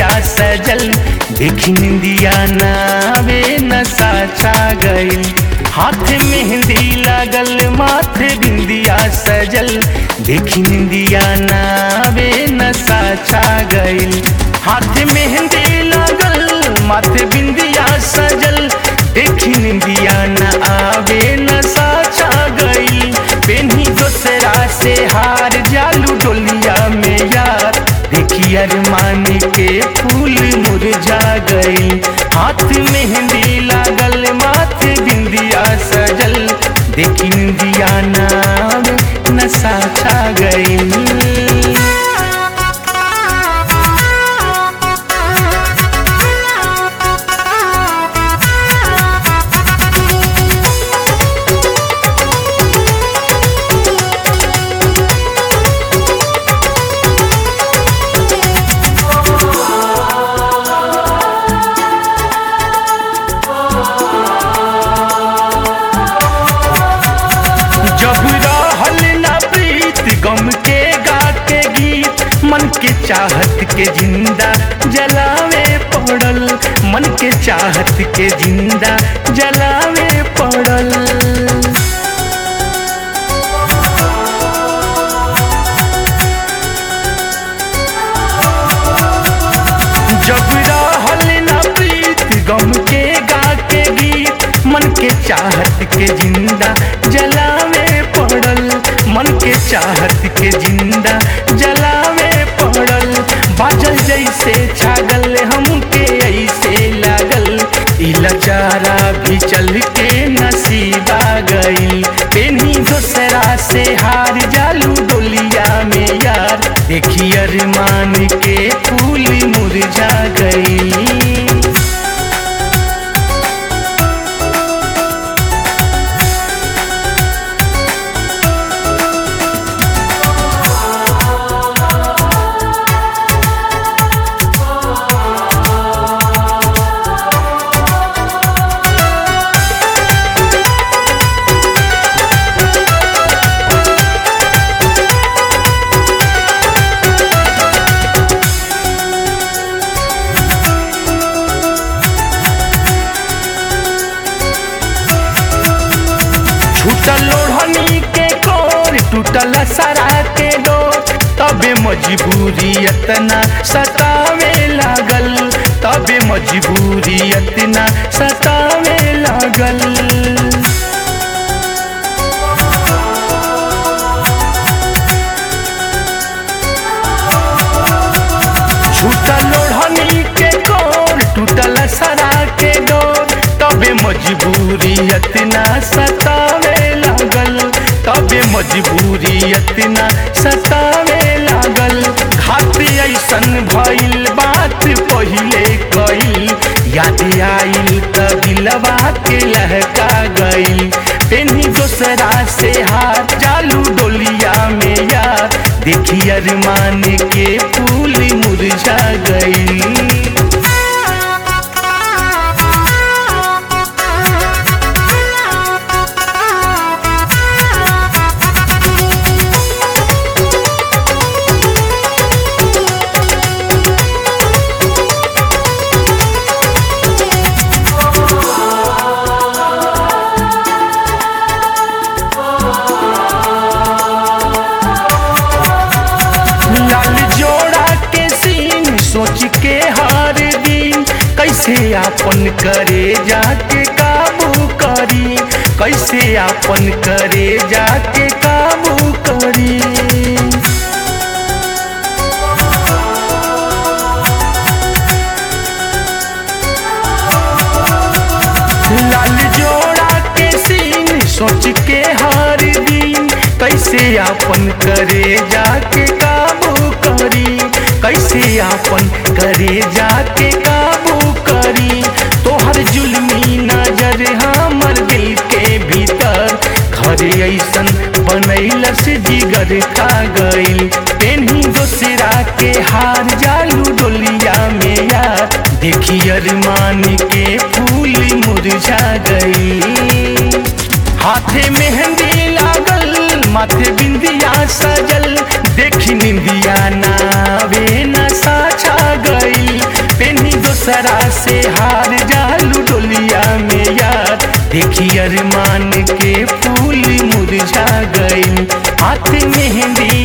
बिंदिया सजल देखी निंदिया नावे नशा छा गइल हाथ मेहंदी लागल माथे बिंदिया सजल देखी निंदिया नावे नशा छा गइल हाथ मेहंदी लागल माथे बिंदिया सजल देखी निंदिया न आवे नशा छा गइल पेन्ही दोसरा से हार जालू डोलिया में यार देखी अरमान के फूल मुरझा गई हाथ मेहंदी लागल माथे बिंदिया सजल देखी निंदिया नाम नशा छा गई जब रहल न प्रीत गम के गा के गीत मन के चाहत के जिंदा जलावे पड़ल मन के चाहत के जिंदा जलावे पड़ल जब रहल न प्रीत गम के गा के गीत मन के चाहत के जिंदा जलावे पड़ल मन के चाहत के जिंदा जलावे पड़ल बाजल जैसे छागल हमके ऐसे लागल ई लचारा भी चल के नसीबा गइल पेन्ही दोसरा से हार जालू डोलिया में यार देखी अरमान के फूल मुरझा गई छूटल लोढ़नी के कोर टूटल सरा के डोर तबे मजबूरी इतना सतावे लागल तबे मजबूरी इतना सतावे लागल छूटल लोढ़नी के कोर टूटल सरा के डोर तबे मजबूरी इतना सतावे लागल तबे मजबूरी इतना सतावे लागल घात ऐसन भइल बात पहिले कइल याद आइल त दिलवा के लहका गइल पेन्ही दोसरा से हाथ चालू डोलिया में यार देखी अरमान के फूल मुरझा गई लाल जोड़ा के सीन सोच के हार दिन कैसे आपन करे जाके काबू करी कैसे आपन करे जाके काबू करी लाल जोड़ा के सीन सोच के हार दिन कैसे आपन करे जाके काबू करी कैसे आपन करे जाके काबू करी तोहर जुल्मी नजर हमर दिल के भीतर घरे ऐसन बनैलस जिगर खा गइल पेन्ही दोसरा के हार जालू डोलिया में यार देखी अरमान के फूल मुरझा गई हाथे मेहंदी लागल माथे बिंदिया सजल देखी निंदिया नावे नशा छा गई हार जालू डोलिया में यार देखी अरमान के फूल मुरझा गई हाथ मेहंदी